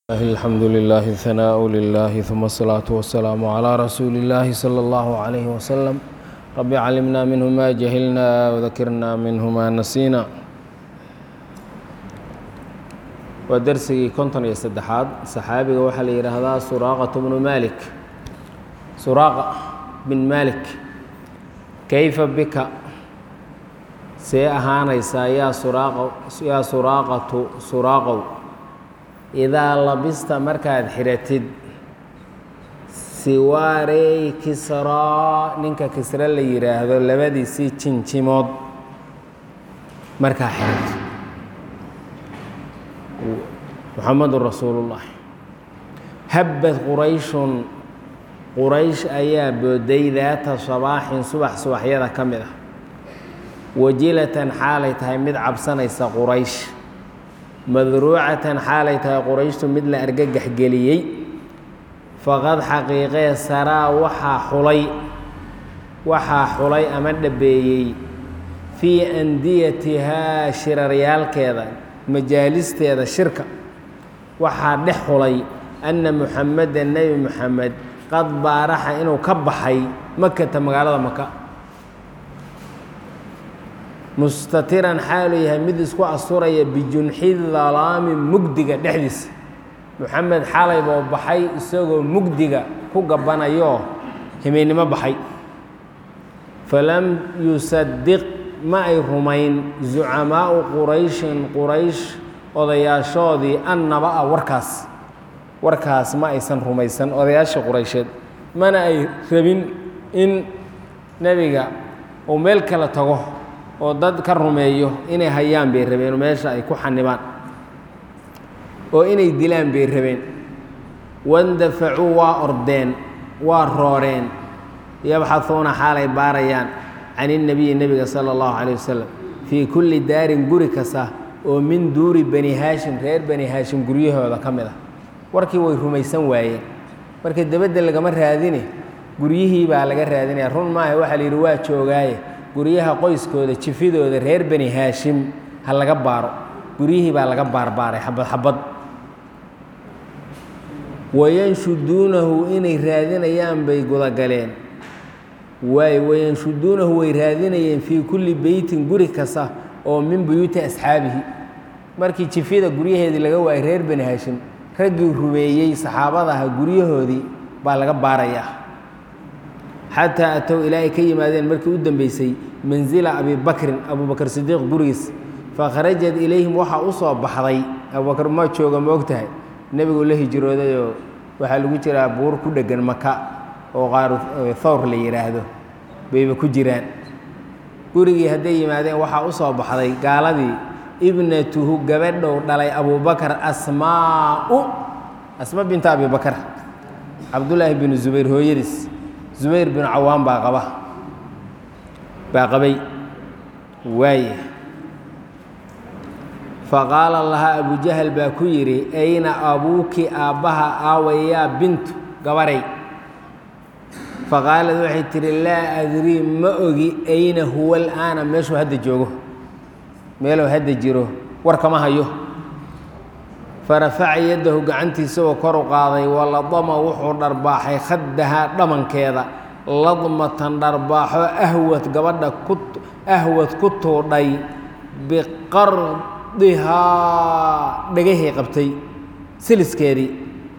الحمد لله الثناء لله ثم الصلاة والسلام على رسول الله صلى الله عليه وسلم رب علمنا منه ما جهلنا وذكرنا منه ما نسينا waa dersigii konton iyo saddexaad saxaabiga waxaa la yidhaahdaa suraaqatu bnu malik suraaqa bin malik kayfa bika see ahaanaysaa yaa suraaqa yaa suraaqatu suraaqow idaa labista markaad xiratid siwaarey kisraa ninka kisre la yidhaahdo labadiisii jinjimood markaa xiratid muxamadu rasuulullahi habbad qurayshun quraysh ayaa booday daata sabaaxin subax subaxyada ka mid ah wajilatan xaalay tahay mid cabsanaysa quraysh madruucatan xaalay tahay qurayshtu mid la argagax geliyey faqad xaqiiqee saraa waxaa xulay waxaa xulay ama dhabeeyey fii andiyatihaa shiraryaalkeeda majaalisteeda shirka waxaa dhex xulay anna muxameda nebi muxamed qad baaraxa inuu ka baxay makata magaalada maka mustatiran xaaluu yahay mid isku asturaya bijunxi dalaami mugdiga dhexdiisa muxamed xalay buu baxay isagoo mugdiga ku gabanayoo himeynimo baxay falam yusadiq ma ay rumayn zucamaau qurayshin quraysh odayaashoodii annaba-a warkaas warkaas ma aysan rumaysan odayaasha quraysheed mana ay rabin in nebiga uu meel kale tago oo dad ka rumeeyo inay hayaan bay rabeen oo meesha ay ku xanibaan oo inay dilaan bay rabeen wandafacuu waa ordeen waa rooreen yabxahuuna xaalay baarayaan can innabiyi nebiga sala allahu calay wasalam fii kulli daarin guri kasta oo min duuri bani haashim reer bani haashim guryahooda ka mid ah warkii way rumaysan waayeen marka debedda lagama raadine guryihii baa laga raadinaya run maaha waxaa la yidhi waa joogaaye guryaha qoyskooda jifidooda reer bani haashim ha laga baaro guryihii baa laga baarbaaray xabad xabad wayanshuduunahu inay raadinayaan bay gudagaleen waay wayanshuduunahu way raadinayeen fii kulli beytin guri kasta oo min buyuuti asxaabihi markii jifyada guryaheedii laga waayay reer bani haashim raggii rumeeyey saxaabadaha guryahoodii baa laga baarayaa xataa atow ilaa ay ka yimaadeen markii u dambeysay mansila abibakrin abubakr sidiiq gurigiis fakharajat ilayhim waxaa u soo baxday abubakr ma jooga ma og tahay nebigu la hijroodayoo waxaa lagu jiraa buur ku dheggan maka oo qaaru thawr la yidhaahdo bayba ku jiraan gurigii hadday yimaadeen waxaa u soo baxday gaaladii ibnatuhu gabadhow dhalay abubakar asmaau asma binta abibakar cabdullaahi binu zubayr hooyadiis zubayr binu cawaan baa qaba baa qabay waaye faqaala lahaa abujahal baa ku yidhi ayna abuuki aabbaha aawayaa bintu gabaray faqaalad waxay tihi laa adrii ma ogi ayna huwa alaana meeshuu hadda joogo meeluu hadda jiro war kama hayo farafaca yaddahu gacantiisagoo kor u qaaday waladama wuxuu dharbaaxay khaddahaa dhamankeeda ladmatan dharbaaxo ahwad gabadha ku ahwad ku tuudhay biqardihaa dhegahii qabtay siliskeedii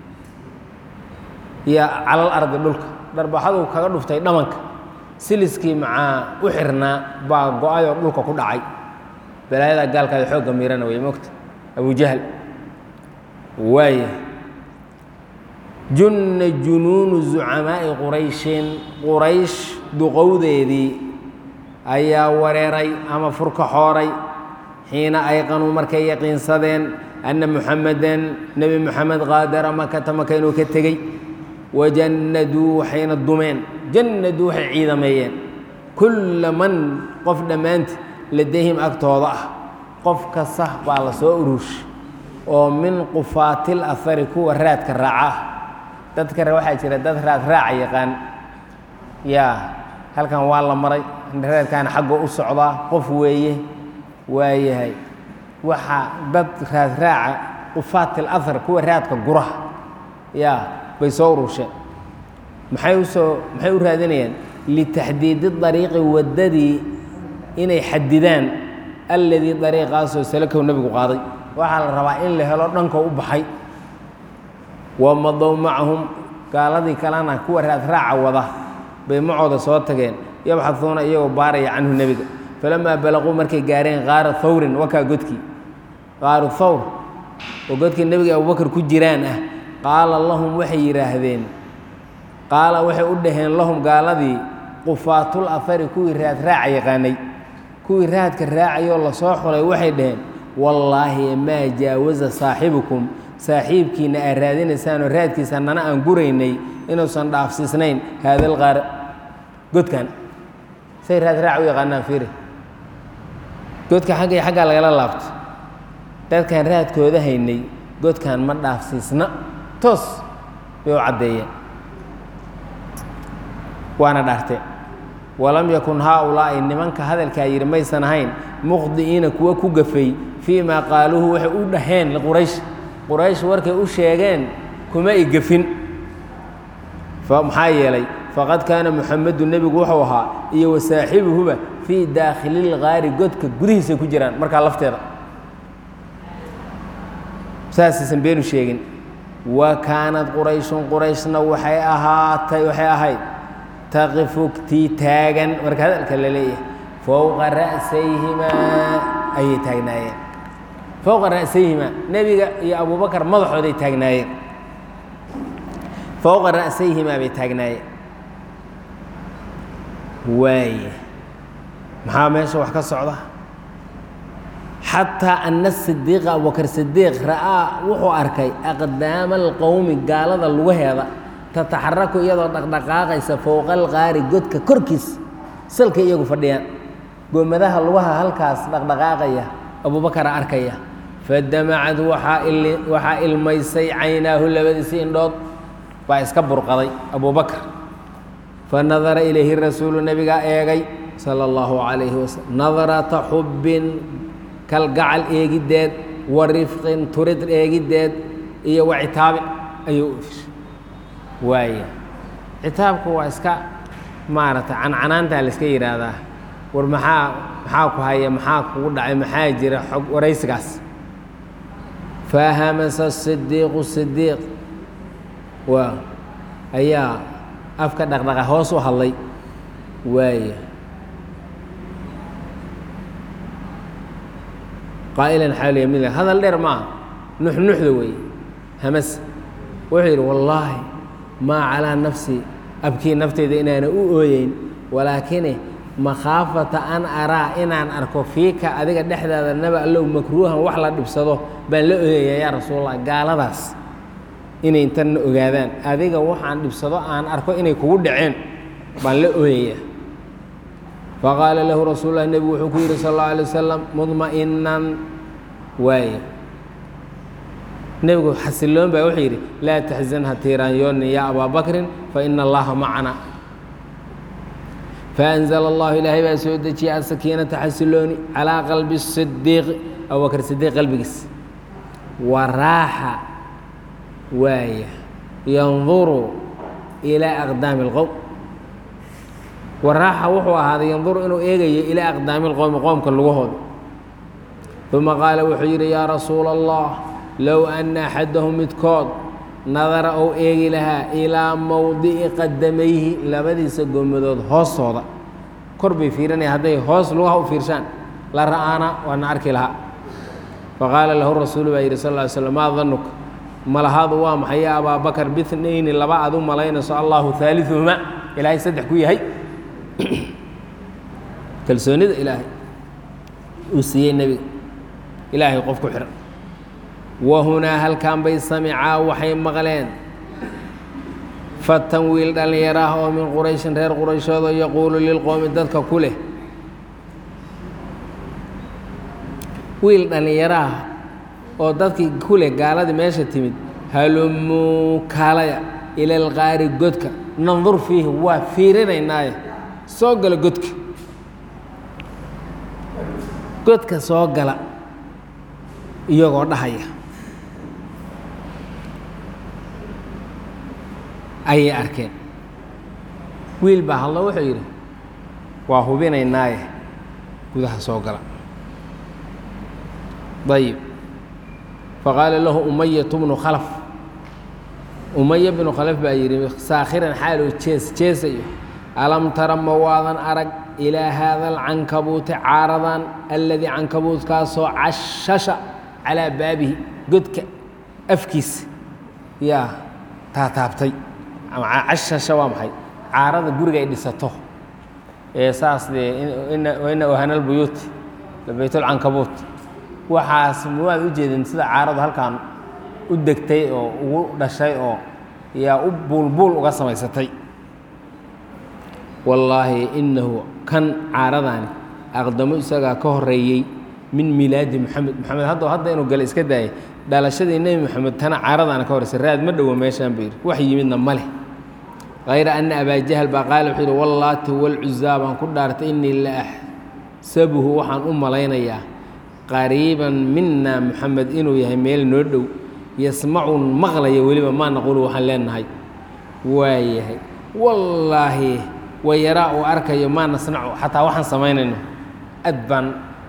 iyo calal ardi dhulka dharbaaxaduu kaga dhuftay dhamanka siliskii macaa u xirnaa baa go-ayoo dhulka ku dhacay balaayada gaalkaada xoogga miirana way mogta abujahl waaya junna junuunu zucamaa'i qurayshin quraysh duqowdeedii ayaa wareeray ama furka xooray xiina ayqanuu markay yaqiinsadeen anna muxameden nebi moxamed qaadara makata maka inuu ka tegey wajannaduu waxayna dumeen jannaduu waxay ciidameeyeen kulla man qof dhammaanti ladayhim agtooda ah qof kasta baa la soo ururshay oo min qufaatil ahari kuwa raadka raaca ah dadka waxaa jira dad raad raaca yaqaan yaa halkan waa la maray raadkaana xaggoo u socdaa qof weeye waayahay waxaa dad raad raaca qufaat alahar kuwa raadka guraha yaa bay soo urusheen maxay usoo maxay u raadinayaan litaxdiidi dariiqi waddadii inay xadidaan alladii dariiqaasoo salakahu nebigu qaaday waxaa la rabaa in la helo dhankoo u baxay wamadow macahum gaaladii kalena kuwa raadraaca wada bay macooda soo tageen yabxaduuna iyagoo baaraya canhu nebiga falamaa balaquu markay gaareen qaara thawrin wakaa godkii qaaru thawr oo godkii nebiga abubakar ku jiraan ah qaala lahum waxay yidhaahdeen qaala waxay u dhaheen lahum gaaladii qufaatul afari kuwii raadraaca yaqaanay kuwii raadka raacayoo lasoo xulay waxay dhaheen wallaahi maa jaawaza saaxibukum saaxiibkiina aad raadinaysaanoo raadkiisa nana aan guraynay inuusan dhaafsiisnayn haadal qaara godkan say raadraac u yaqaanaan fiiri godka xagga iyo xaggaa lagala laabto dadkaan raadkooda haynay godkan ma dhaafsiisna toos bay u caddeeyeen waana dhaarteen walam yakun haaulaa'i nimanka hadalkaa yidhi maysan ahayn mukhdi'iina kuwa ku gafay fii maa qaaluuhu waxay u dhaheen liquraysh quraysh warkay u sheegeen kuma i gafin maxaa yeelay faqad kaana muxamedu nebigu wuxuu ahaa iyo wasaaxibuhuba fii daakhililgaari godka gudihiisay ku jiraan markaa lafteeda saasaysan beenu sheegin wa kaanad qurayshun qurayshna waxay ahaatay waxay ahayd taqifu tii taagan marka hadalka la leeyahay fowqa ra'sayhimaa ayay taagnaayeen fowqa ra'sayhimaa nebiga iyo abubakar madaxooday taagnaayeen fowqa ra'sayhimaa bay taagnaayeen waaye maxaa meesha wax ka socda xataa ana sidiiqa abubakar sidiiq ra'aa wuxuu arkay aqdaama alqowmi gaalada lugaheeda tataxaraku iyadoo dhaqdhaqaaqaysa fowqa alqaari godka korkiis salka iyagu fadhiyaan goomadaha lugaha halkaas dhaqdhaqaaqaya abubakara arkaya fadamacad waxaa ilmaysay caynaahu labadiisi indhood baa iska burqaday abubakar fanadara ilayhi rasuulu nebigaa eegay sala allahu calayhi wasalam nadarata xubbin kalgacal eegiddeed wa rifqin turid eegiddeed iyo wa citaabin ayuu u ifishay waaya citaabku waa iska maaragtay cancanaantaa la iska yidhaahdaa war maxaa maxaa ku haya maxaa kugu dhacay maxaa jira xog waraysigaas fahamasa sidiiqu sidiiq waa ayaa afka dhaqdhaqa hoos u hadlay waaya qaa'ilan xaaliya mid hadal dheer maaha nuxnuxda weeye hamas wuxuu yidhi wallaahi maa calaa nafsi abkii nafteyda inaana u ooyeyn walaakine makhaafata an araa inaan arko fiika adiga dhexdaada naba allow makruuhan wax la dhibsado baan la ooyayaa yaa rasuulallah gaaladaas inay intanna ogaadaan adiga waxaan dhibsado aan arko inay kugu dhaceen baan la ooyayaa faqaala lahu rasuul lah nebigu wuxuu ku yidhi sal اllau alay wasalam mudma'inan waaye nebigu xasiloon baa wuxuu yidhi laa taxzan ha tiiraanyoonin yaa abaa bakrin faina allaha macana faأnzla اllahu ilaahay baa soo dejiyay asakiinata xasilooni calىa qalbi sidiiqi abubakr sidiiq qalbigiis waraaxa waaya yanduru ilaa aqdaami اlqowm waraaxa wuxuu ahaaday yanduru inuu eegayo ilaa aqdaami اlqowmi qoomka lugahooda uma qaala wuxuu yidhi yaa rasuula allah low ana axadahum midkood nadara ou eegi lahaa ilaa mowdici qadamayhi labadiisa gomadood hoostooda kor bay fiirinaya hadday hoos lugaha u fiirshaan la ra'aana waana arki lahaa faqaala lahu rasuulu baa yidhi sal ly slm maa danuka malahaadu waa maxay ya abaa bakar bitnayni laba aad u malaynayso allahu haaliuhuma ilaahay saddex ku yahay kalsoonida ilaahay uu siiyey nebiga ilaahay qof ku xihan wahunaa halkan bay samicaa waxay maqleen fatan wiil dhallinyaro ah oo min qurayshin reer qurayshoodo yaquulu lilqowmi dadka ku leh wiil dhallinyaro ah oo dadkii ku leh gaaladii meesha timid halumuu kaalaya ila alqaari godka nandur fiihi waa fiirinaynaaye soo gala godka godka soo gala iyagoo dhahaya ayay arkeen wiil baa hadlo wuxuu yidhi waa hubinaynaaye gudaha soo gala ayib faqaala lahu umayatu bnu khalaf umaya bnu khalaf baa yidhi saakhiran xaaloo jees jeesayo alam tara ma waadan arag ilaa haada alcankabuuti caaradan alladii cankabuutkaasoo cashasha calaa baabihi godka afkiisa yaa taataabtay ama cashasha waa maxay caarada guriga ay dhisato ee saas dee ina ohana lbuyuuti baytulcankabuut waxaas mawaad u jeedin sida caaradu halkan u degtay oo ugu dhashay oo yaa u buulbuul uga samaysatay wallaahi inahu kan caaradaani aqdamo isagaa ka horeeyey min milaadi moxamed moxamed hadda hadda inuu gale iska daayay dhalashadii nebi moxamed tana caaradaana ka horreysay raad ma dhowo meeshaan buu yidhi wax yimidna ma leh hayra ana abaa jahl baa qaala wuxuu yidhi wallaati walcuzaa baan ku dhaartay inii la axsabuhu waxaan u malaynayaa qariiban mina moxamed inuu yahay meel noo dhow yasmacun maqlaya weliba maa naqulu waxaan leenahay waa yahay wallaahi wayaraa uu arkayo maa nasnacu xataa waxaan samaynayno aad baan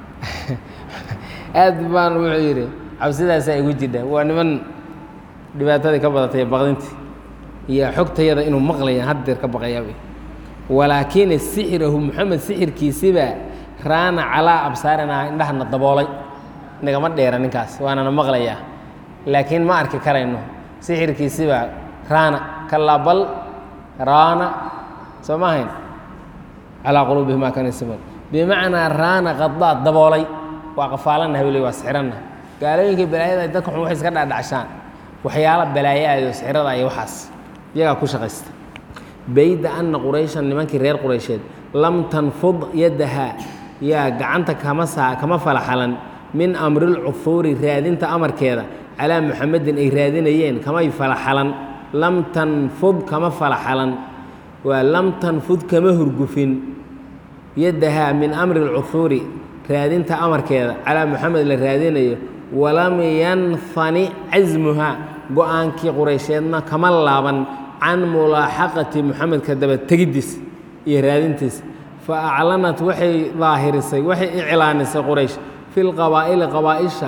aad baan wuxuu yidhi cabsidaasaa igu jidha waa niman dhibaatadii ka badatay baqdintii iyo xogtayada inuu maqlaya haddeer ka baqayaa walaakina sixirahu moxamed sixirkiisibaa raana calaa absaarinaa indhahana daboolay nagama dheera ninkaas waanana maqlayaa laakiin ma arki karayno sixirkiisibaa raana kalaa bal raana soo ma ahayn calaa quluubihim maa kana yasimuun bimacnaa raana qadaad daboolay waa qafaalannahay weli waa sixiranna gaalooyinkii balaayada dadka xun waxay iska dhadhacshaan waxyaala balaayaado sixirada iyo waxaas iyagaa ku shaqaysta bayda anna qurayshan nimankii reer quraysheed lam tanfud yaddaha yaa gacanta kama saa kama falaxalan min amrilcufuuri raadinta amarkeeda calaa muxamedin ay raadinayeen kamay falaxalan lam tanfud kama falaxalan waa lam tanfud kama hurgufin yaddahaa min amri lcuhuuri raadinta amarkeeda calaa muxamed la raadinayo walam yanfani casmuhaa go-aankii quraysheedna kama laaban can mulaaxaqati muxamedka daba tegiddiis iyo raadintiis fa aclanat waxay daahirisay waxay iclaanisay quraysh fi lqabaa'ili qabaaisha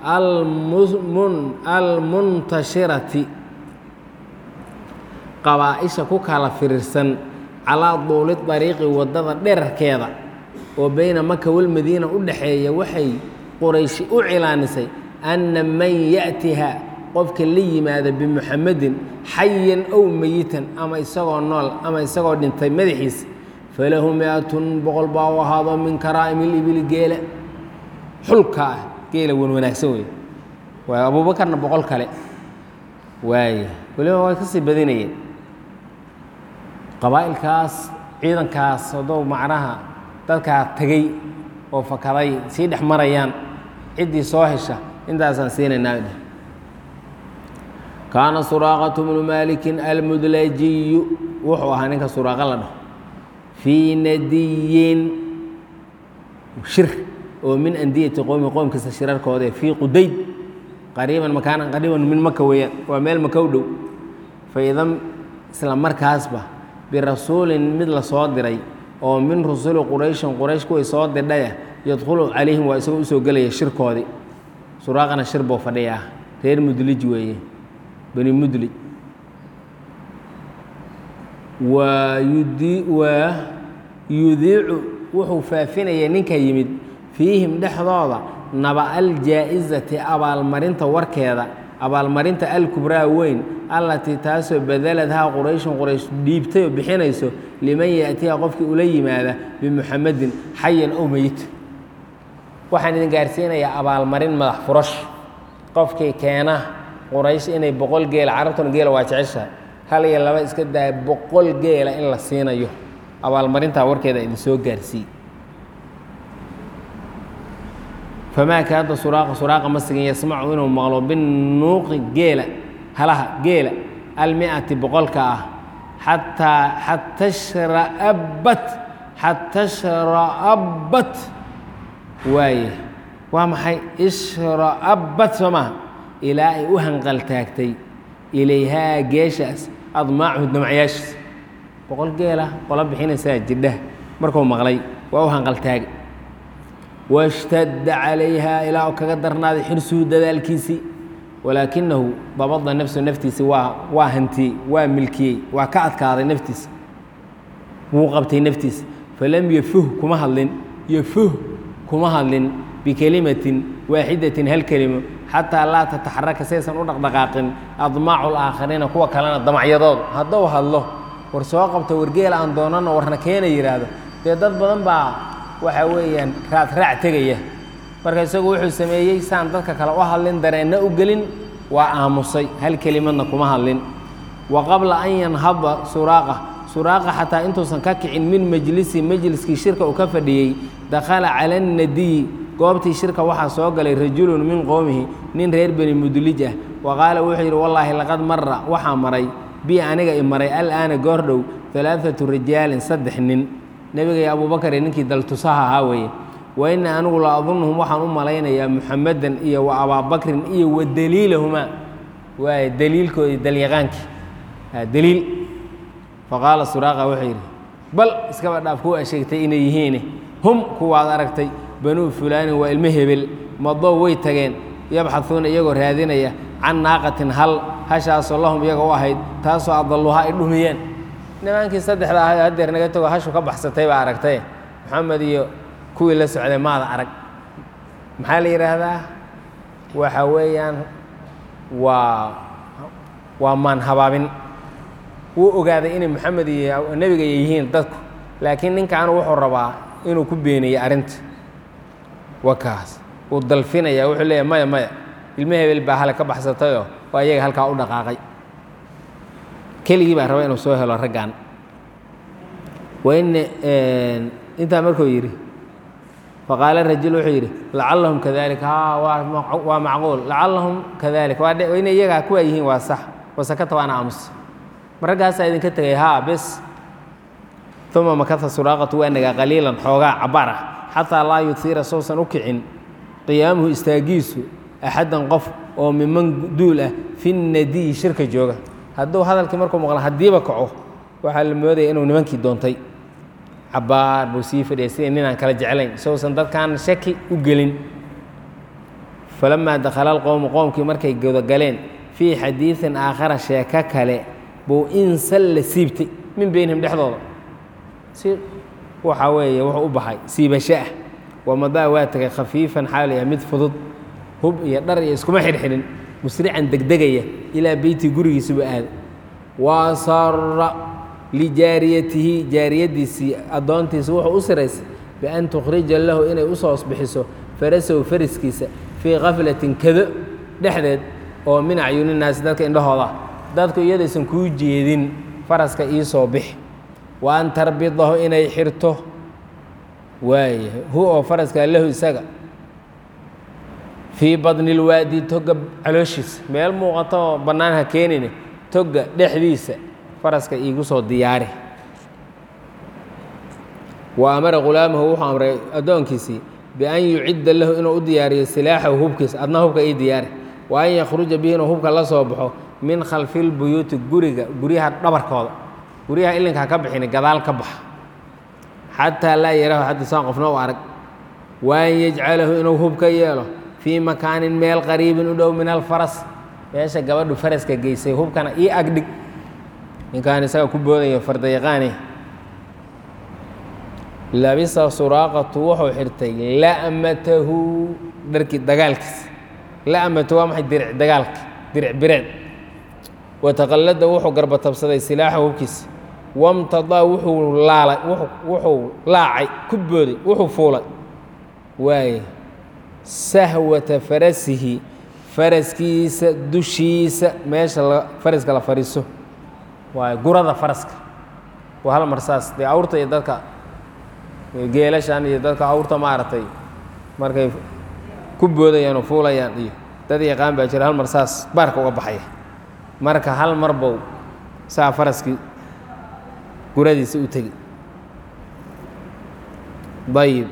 almuntashirati qabaa-isha ku kala firirsan calaa duuli dariiqi waddada dherarkeeda oo beyna maka walmadiina u dhaxeeya waxay qurayshi u cilaanisay anna man ya'tiha qofka la yimaada bimuxamedin xayan ow meyitan ama isagoo nool ama isagoo dhintay madaxiisa falahu mi-atun boqol baa u ahaado min karaa'imi libili geela xulka ah geela wan wanaagsan wey waay abuubakarna boqol kale waaya weliba way kasii badinayeen qabaa'ilkaas ciidankaas haddou macnaha dadkaa tegey oo fakaday sii dhex marayaan ciddii soo hesha intaasaan siinaynaa dheh kaana suraaqatu bnu maalikin almudlajiyu wuxuu ahaa ninka suraaqa la dhaho fii nadiyin shir oo min andiyati qowmi qoomkiisa shirarkoode fii qudayd qariiban makaanan qariiban min maka weeyaan waa meel maka u dhow faidan isla markaasba birasuulin mid la soo diray oo min rusuli qurayshin quraysh kuway soo dirdhaya yadkhulu calayhim waa isagoo usoo gelaya shirkoodii suraaqana shir buu fadhiyaa reer mudlij weeye bani mudlij waa yudi waa yudiicu wuxuu faafinaya ninka yimid fiihim dhexdooda naba aljaa'izati abaalmarinta warkeeda abaalmarinta alkubraa weyn allatii taasoo badaladhaa qurayshun quraysh dhiibtay oo bixinayso liman yaatiha qofkii ula yimaada bimuxamedin xayan ow meyit waxaan idin gaarsiinayaa abaalmarin madax furash qofkii keena quraysh inay boqol geela carabtuna geela waa jeceshahay hal iyo laba iska daaya boqol geela in la siinayo abaalmarintaa warkeeda idin soo gaarsiiy famaa kaada suraaqa suraaqa ma sigin yasmacu inuu maqlo binuuqi geela halaha geela almiati boqolka ah xataa xata shraabat xata shraabat waaye waa maxay ishraabat soo maha ilaa ay u hanqaltaagtay ilayhaa geeshaas admaachu damacyaashiisa boqol geela qola bixinaysaa jidha markuu maqlay waa u hanqaltaagay washtadda calayha ilaa kaga darnaaday xirsuhu dadaalkiisii walaakinahu dabada nafsu naftiisi waa waa hantiyey waa milkiyey waa ka adkaaday naftiisa wuu qabtay naftiisa falam yafuh kuma hadlin yafuh kuma hadlin bikelimatin waaxidatin hal kelimo xataa laa tataxaraka saysan u dhaqdhaqaaqin admaacu laakhariina kuwa kalena damacyadooda hadduu hadlo war soo qabto wargeela aan doonano warna keena yidhaahdo dee dad badan baa waxaa weeyaan raad raac tegaya marka isagu wuxuu sameeyey saan dadka kale u hadlin dareenna u gelin waa aamusay hal kelimadna kuma hadlin wa qabla an yanhaba suraaqa suraaqa xataa intuusan ka kicin min majlisi majliskii shirka uu ka fadhiyey dakhala cala annadiyi goobtii shirka waxaa soo galay rajulun min qowmihi nin reer beni mudlij ah wa qaala wuxuu yidhi wallaahi laqad mara waxaa maray bi aniga i maray alaana goordhow alaaatu rijaalin saddex nin nebiga iyo abuubakar iyo ninkii daltusaha ahaa weeye wa ina anigu la adunuhum waxaan u malaynayaa muxamedan iyo wa abaabakrin iyo wa daliilahumaa waay daliilkoodii dalyaqaankii daliil faqaala suraaqa wuxuu yidhi bal iskaba dhaaf kuwa sheegtay inay yihiin hum kuwaad aragtay banuu fulaanin waa ilmo hebel madow way tageen yabxaduuna iyagoo raadinaya can naaqatin hal hashaasoo lahum iyaga u ahayd taasoo adalluhaa ay dhumiyeen nimaankii saddexda ahay haddeer naga tago hashu ka baxsatay baa aragtay maxamed iyo kuwii la socday maada arag maxaa la yidhaahdaa waxa weeyaan waa waa maan habaabin wuu ogaaday inay maxamed iyo nebiga yihiin dadku laakiin ninkaanu wuxuu rabaa inuu ku beeniyey arrinta wakaas wuu dalfinaya wuxuu leeyahy maya maya ilmo hebel baa hale ka baxsatayoo waa iyaga halkaa u dhaqaaqay keligii baa raba inuu soo helo raggan wain intaa markuu yidhi faqaala rajul wuxuu yidhi lacallahum kadalik ha waa macquul lacallahum kadalik waa inay iyagaa kuwaa yihiin waa sax wasakata waana aamus ma raggaasaa idinka tegay haa bes uma makata suraaqatu waa nagaa qaliilan xoogaa cabaar ah xataa laa yuhiira sousan u kicin qiyaamuhu istaagiisu axaddan qof oo miman duul ah fi nadiyi shirka jooga hadduu hadalkii markuu maqla haddiiba kaco waxaa la moodaya inuu nimankii doontay cabaar buu sii fadhiyay sidii ninaan kala jeclayn sousan dadkaan shaki u gelin falamaa dakhala alqowmu qoomkii markay godagaleen fii xadiidin aakhara sheeko kale buu insan la siibtay min beynihim dhexdooda si waxaa weeye wuxuu u baxay siibasho ah wamadaa waa tegay khafiifan xaal yahay mid fudud hub iyo dhar iyo iskuma xidhxidhin musrican degdegaya ilaa beyti gurigiisuba aada waasara lijaariyatihi jaariyadiisii addoontiisa wuxuu u siraysay bian tukhrija lahu inay u soo bixiso farasow fariskiisa fii kaflatin kado dhexdeed oo min acyuninaasi dadka indhahooda dadku iyadaysan kuu jeedin faraska ii soo bix wa an tarbidahu inay xirto waaya hu oo faraskaa lahu isaga fii badni lwaadi toga calooshiisa meel muuqata oo bannaan ha keenine toga dhexdiisa faraska iigu soo diyaari wa amara khulaamahu wuxuu amray addoonkiisii bian yucidda lahu inuu u diyaariyo silaaxahu hubkiisa adna hubka ii diyaari wa an yakhruja bihi inuu hubka la soo baxo min khalfi lbuyuuti guriga guryaha dhabarkooda guryaha ilinka ha ka bixini gadaal ka baxa xataa laa yarahu xadisaan qofna u arag wa an yajcalahu inuu hubka yeelo fii makaanin meel qariibin u dhow min alfaras meesha gabadhu faraska geysay hubkana ii agdhig ninkaan isaga ku boodayo fardayaqaane labisa suraaqatu wuxuu xirtay la'matahu dharkii dagaalkiisa la'matu waa maxay diric dagaalka diric bireed wataqallada wuxuu garbatabsaday silaaxa hubkiisa wamtadaa wuxuu laalay wuxuu laacay ku booday wuxuu fuulay waaye sahwata farasihi faraskiisa dushiisa meesha faraska la fadhiiso waaye gurada faraska waa hal mar saas dee awrta iyo dadka geelashan iyo dadka awrta maaragtay markay ku boodayaan oo fuulayaan iyo dad yaqaan baa jira hal mar saas baarka uga baxaya marka hal mar bow saa faraskii guradiisa u tegi dayib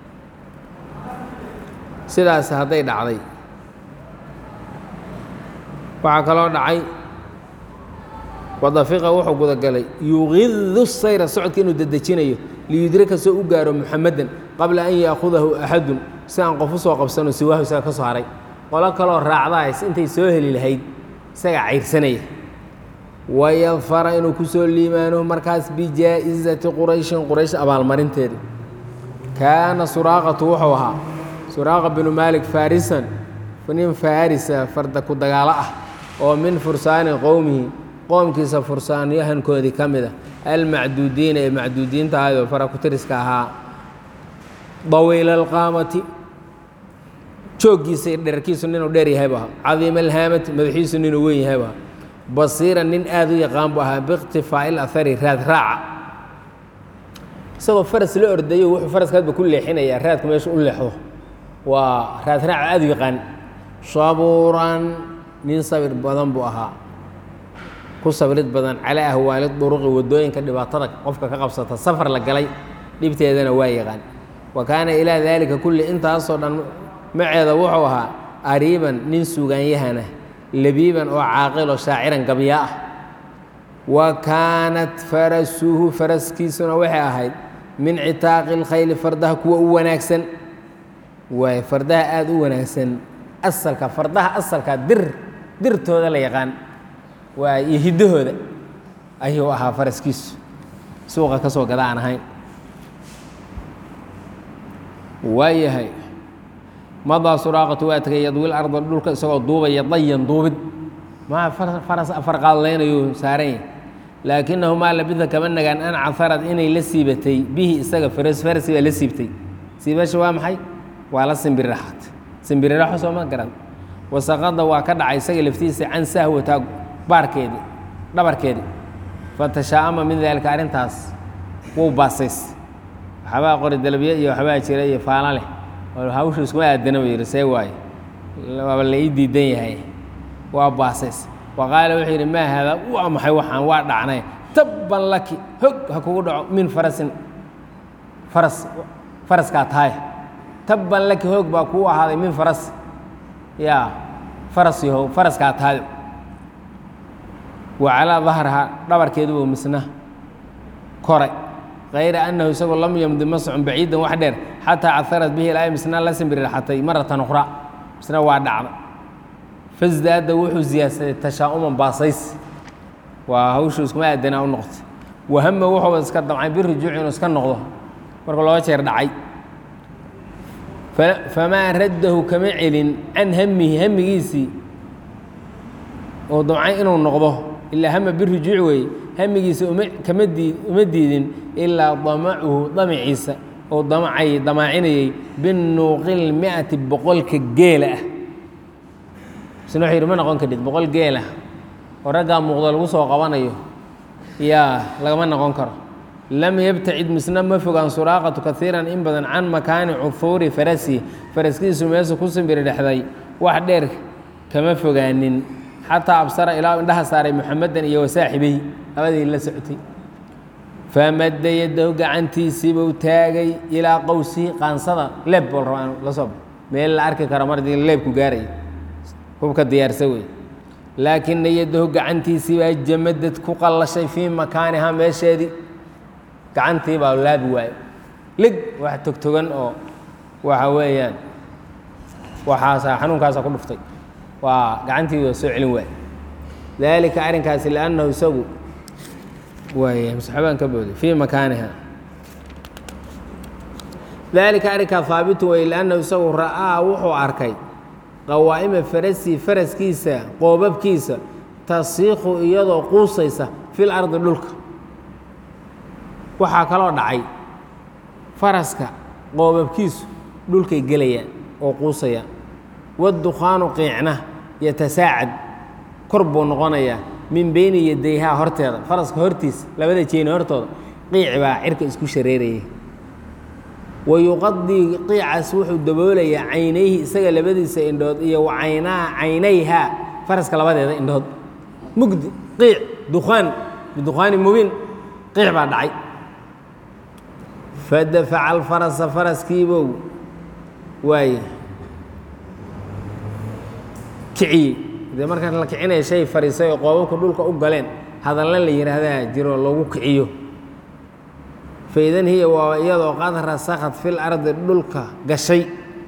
sidaas hadday dhacday waxaa kaloo dhacay wadafiqa wuxuu gudagalay yuqidu sayra socodka inuu dedejinayo liyudraka soo u gaaro muxamadan qabla an yaakudahu axadun si aan qof u soo qabsano siwaahu isaga ka soo haray qolo kaloo raacdahays intay soo heli lahayd isagaa cayrsanaya wayadfara inuu ku soo liimaano markaas bijaa'izati qurayshin quraysh abaalmarinteeda kaana suraaqatu wuxuu ahaa suraaqa binu maalik farisan nin farisa farda ku dagaalo ah oo min fursaani qowmihi qoomkiisa fursaanyahankoodii ka mid a almacduudiina ee macduudiinta ahaydoo farakutiriska ahaa dawiila alqaamati jooggiisa iyo dherarkiisu ninuu dheer yahay bu ahaa cadiima alhaamati madaxiisu ninuu weyn yahay bu ahaa basiira nin aada u yaqaan bu ahaa biiqtifaa'i lahari raad raaca isagoo faras la ordayo wuxuu faraskaadba ku leexinayaa raadka meesha u leexdo waa raad raaca aada u yaqaan sabuuran nin sabir badan buu ahaa ku sabrid badan calaa ahwaali duruqi waddooyinka dhibaatada qofka ka qabsata safar la galay dhibteedana waa yaqaan wa kaana ilaa daalika kulli intaasoo dhan maceeda wuxuu ahaa ariiban nin sugaanyahana labiiban oo caaqiloo shaaciran gabyaa ah wa kaanat farasuhu faraskiisuna waxay ahayd min citaaqi lkhayli fardaha kuwa u wanaagsan waay fardaha aada u wanaagsan asalka fardaha asalka dir dirtooda la yaqaan waa iyo hiddahooda ayuu ahaa faraskiisu suuqa ka soo gada aan ahayn waayahay madaa suraaqatu waa tegay yadwil arda dhulka isagoo duubaya dayan duubid maa faras afar qaadlaynayu saaran yahy laakinahu maa labida kama nagaan an caharad inay la siibatay bihi isaga faras farasi baa la siibtay siibasha waa maxay waa la simbiriraxat simbiriraxo sooma garan wasaqada waa ka dhacay isaga laftiisa can sahwata baarkeedii dhabarkeedii fatashaa'ama min daalika arrintaas wuu baasays waxbaa qori dalabye iyo waxbaa jira iyo faala leh oo hawsha iskuma aadana buu yidhi see waaye waaba la ii diidan yahay waa baasays wa qaala wuxuu yidhi maa haada waa maxay waxaan waa dhacnay tabban laki hog ha kugu dhaco min farasin faras faraskaa tahay tabban laki hoog baa kuu ahaaday min faras yaa faras yahow faraskaa tahay wa calaa dahrihaa dhabarkeedubu misna koray kayra annahu isagoo lam yamdi ma socon baciidan wax dheer xataa caharad bihi ilaa misna la simbiriraxatay maratan ukhra misna waa dhacda fasdaada wuxuu siyaadsaday tashaa'uman baasays waa hawshu iskuma aadanaa u noqotay wahama wuxuu iska damcay birujuuci inuu iska noqdo markuu laba jeer dhacay famaa raddahu kama celin can hamihi hamigiisii oo damcay inuu noqdo ilaa hama birujuuci weeye hamigiisa uma kama dii uma diidin ilaa damacuhu damaciisa oo damacay damaacinayay binuuqil mi'ati boqolka geela ah isna wuxuu yidhi ma noqon kadhid boqol geelah oo raggaa muuqdo lagu soo qabanayo yaa lagama noqon karo lam yabtacid misna ma fogaan suraaqatu kaiiran in badan can makaani cuhuuri farasi faraskiisu meesha ku simbiri dhexday wax dheer kama fogaanin xataa absara ilaa indhaha saaray muxamedan iyo wasaaxibey labadii la socotay famadda yadahu gacantiisiibuu taagay ilaa qowsihi qaansada leeb bol rabaa la soo meel la arki karo mar leebku gaaraya hubka diyaarsa wey laakina yadahu gacantiisii baa jamadad ku qallashay fii makaanihaa meesheedii gacantii baa laabi waayo lig wax togtogan oo waxa weeyaan waxaasa xanuunkaasa ku dhuftay waa gacantii waa soo celin waaye daalika arrinkaasi liannahu isagu waay masaxabaan ka booday fii makaaniha daalika arrinkaa haabitu wey liannahu isagu ra'aa wuxuu arkay qawaa'ima farasii faraskiisa qoobabkiisa tasiikhu iyadoo quusaysa fil ardi dhulka waxaa kaloo dhacay faraska qoobabkiisu dhulkay gelayaan oo quusayaan waddukhaanu qiicna yatasaacad kor buu noqonayaa min beyni yadayhaa horteeda faraska hortiisa labada jeeni hortooda qiic baa cirka isku shareerayay wa yuqadii qiicaas wuxuu daboolayaa caynayhi isaga labadiisa indhood iyo wa caynaa caynayhaa faraska labadeeda indhood mugdi qiic dukhaan bidukhaani mubiin qiic baa dhacay fadafaca alfarasa faraskiibow waaye kiciyey dee markaan la kicinaya shay fariisay oo qoobabka dhulka u galeen hadalla la yidhaahdaa jiro lagu kiciyo faidan hiya waa iyadoo qad rasakhat fil ardi dhulka gashay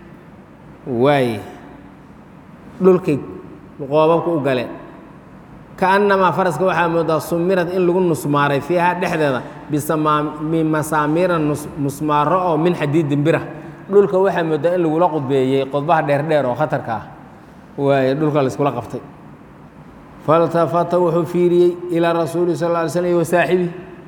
waaye dhulkay qoobabka u galeen kaannamaa faraska waxaa moodaa sumirad in lagu nusmaaray fiiha dhexdeeda bimasaamiira musmaaro oo min xadiidin bira dhulka waxaa moodaa in lagula qudbeeyey qodbaha dheerdheer oo khatarka ah waaye dhulka layskula qabtay faltafata wuxuu fiiriyey ilaa rasuuli sal lla ly slm wa saaxibihi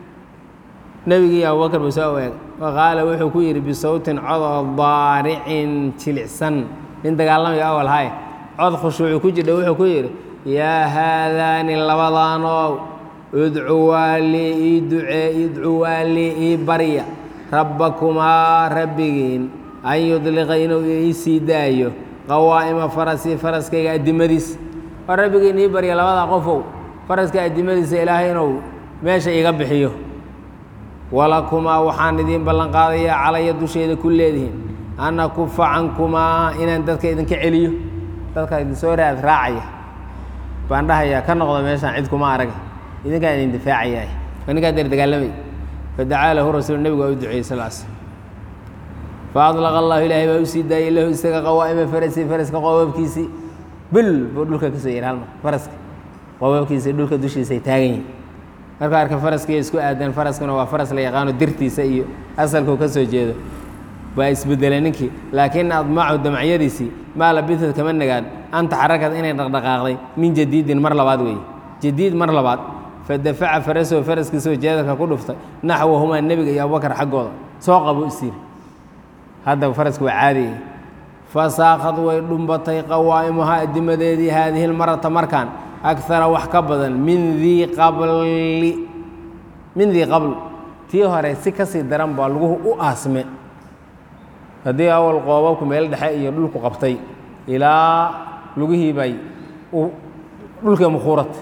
nebigii abubakar buu soo eegay faqaala wuxuu ku yidhi bisawtin codoo daaricin jilicsan nin dagaalamaya awal haye cod khushuuci ku jidha wuxuu ku yidhi yaa haadaani labadaanow idcuwaa lii ii ducee idcuwaa lii ii barya rabbakumaa rabbigiin an yudliqa inuu ii sii daayo qawaa'ima farasii faraskayga addimadiis oo rabbigiin ii barya labada qofow faraska addimadiisa ilaahay inuu meesha iga bixiyo walakumaa waxaan idiin ballanqaadayaa calaya dusheeda ku leedihiin an akufa cankumaa inaan dadka idinka celiyo dadka idinsoo raad raacaya baan dhahayaa ka noqda meeshaan cid kuma arag idinkaan idin difaacayaah waa ninkaa deer dagaalamay fadacaa lahu rasuul nebigu waa u duceeyey sal sl faadlaqa allahu ilaahay baa u sii daayey lahu isaga qawaa'ima farasi faraska qoobabkiisii bil buu dhulka ka soo yidhi halmar faraska qoobabkiisii dhulka dushiisa ay taagan yihin markuu arka faraskiiyo isku aadan faraskuna waa faras la yaqaano dirtiisa iyo asalkuu ka soo jeedo baa isbedelay ninkii laakiin admacu damacyadiisii maa labisad kama nagaan an taxarakad inay dhaqdhaqaaqday min jadiidin mar labaad weeye jadiid mar labaad fadafaca farasow faraskiisoo jeedalka ku dhuftay naxwahumaa nebiga iyo abubakar xaggooda soo qabu isiiri hadda faraski waa caadiya fasaakad way dhumbatay qawaa'imuhaa adimadeedii haadihi lmarata markaan akara wax ka badan min dii qabli min dii qabl tii hore si ka sii daran baa laguhu u aasme haddii awal qoobabku meel dhexe iyo dhulku qabtay ilaa lugihii bay dhulkii mukhuurat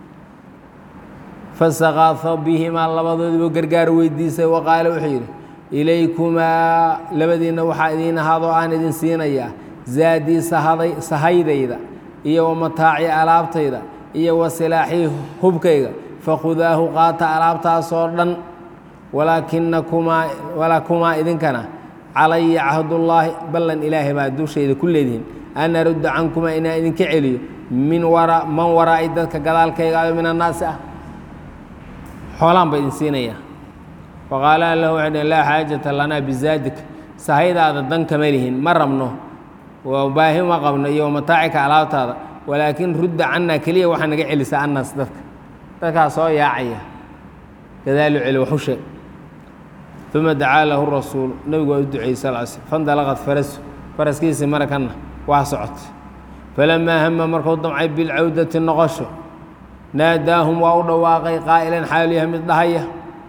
fasakaafo bihimaa labadoodiibu gargaar weydiisay wa qaale wuxuu yidhi ilaykumaa labadiinna waxaa idiin ahaadoo aan idin siinayaa zaadii sahaday sahaydayda iyo wa mataaci alaabtayda iyo wa silaaxii hubkayga fakhudaahu qaata alaabtaasoo dhan walaakinakumaa walakumaa idinkana calaya cahdullaahi ballan ilaahay baa dushayda ku leedihiin an arudda cankumaa inaan idinka celiyo min wara man waraa'i dadka gadaalkayga ayo min annaasi ah xoolaan ba idin siinayaa faqaala lahu waxay dhhen laa xaajata lanaa bizaadik sahaydaada dan kama lihin ma rabno waa baahi ma qabno iyo mataacika alaabtaada walaakin rudda cannaa keliya waxaa naga celisa annaas dadka dadkaa soo yaacaya gadaalu celi waxu sheeg uma dacaa lahu rasuulu nebigu waa u duceeyey sal l slm fandalaqad farasu faraskiisii marakanna waa socotay falamaa hama markuu damcay bilcawdati noqosho naadaahum waa u dhawaaqay qaa'ilan xaalu yahay mid dhahaya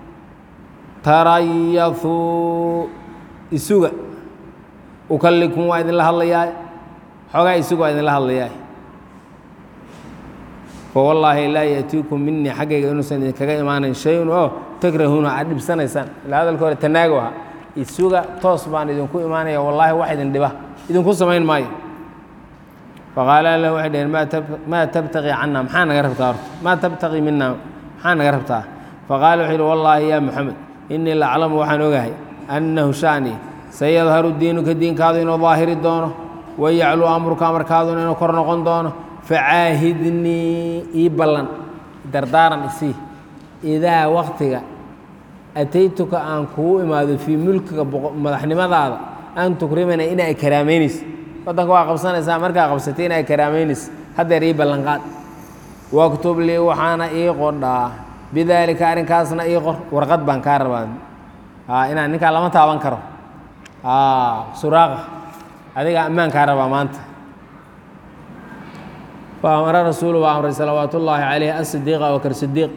tarayafuu isuga ukallikum waa idinla hadlayaay xoogaa isuga waa idinla hadlayaay fawallaahi laa yaatiikum minii xaggayga inuusan idinkaga imaanayn shay-un oo takrahuuna aad dhibsanaysaan ilaa hadalka hore tanaago aha isuga toos baan idinku imaanaya wallaahi wax idin dhiba idinku samayn maayo faqaala lahu waxay dhaheen maa tabtaqii cannaa maxaa naga rabtaa horta maa tabtaqii minaa maxaa naga rabtaa faqaala wuxuu yidhi wallaahi yaa moxamed innii laclamu waxaan ogahay annahu shani sayadharu diinuka diinkaadu inuu daahiri doono wayacluu amruka amarkaaduna inuu kor noqon doono facaahidnii ii ballan dardaaran isii idaa waktiga ataytuka aan kugu imaado fii mulkiga madaxnimadaada an tukrimana inaa karaameynayso waddanka waa qabsanaysaa markaa qabsatay inaa karaameynayso haddeer ii ballanqaad waktub lii waxaana ii qodhaa bidaalika arrinkaasna ii qor warqad baan kaa rabaa inaan ninkaa lama taaban karo suraaqa adiga ammaan kaa rabaa maanta faamara rasuulu baa amray salawaat ullaahi calayh asidiiqa wakar sidiiq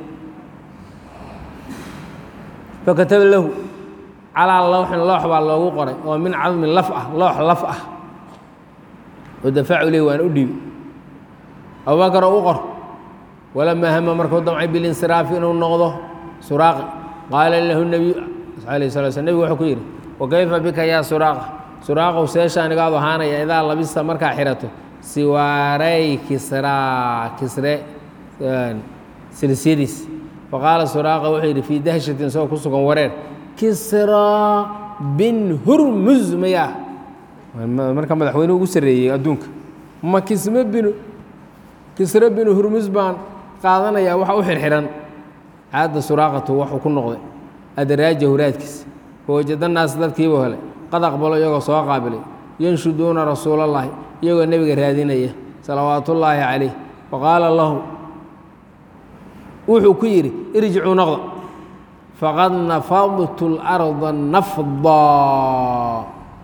fakataba lahu calaa lowxin loox baa loogu qoray oo min cadmin laf ah loox laf ah wadafacu leh waan u dhiibi abubakar oo u qor walamaa hama markuu damcay bilinsiraafi inuu noqdo suraaqi qaala lahu nebiyu alayh sala sl nebigu wuxuu ku yidhi wakayfa bika yaa suraaqa suraaqow seeshaanigaadu ahaanaya idaa labista markaa xirato siwaaray kisraa kisre silsidiis faqaala suraaqa wuxuu yidhi fii dahshatin isagoo ku sugan wareer kisraa bin hurmuz mayaa marka madaxweynuhu ugu sarreeyey adduunka ma kisme binu kisre binu hurmuz baan qaadanayaa waxa u xirxiran caadda suraaqatu waxuu ku noqday adaraaja huraadkiisa fawajada naas dadkiibuu helay qad aqbalo iyagoo soo qaabilay yanshuduuna rasuulallaahi iyagoo nebiga raadinaya salawaatullaahi calayh faqaala lahu wuxuu ku yidhi irjicuu noqda faqad nafadtu larda nafdaa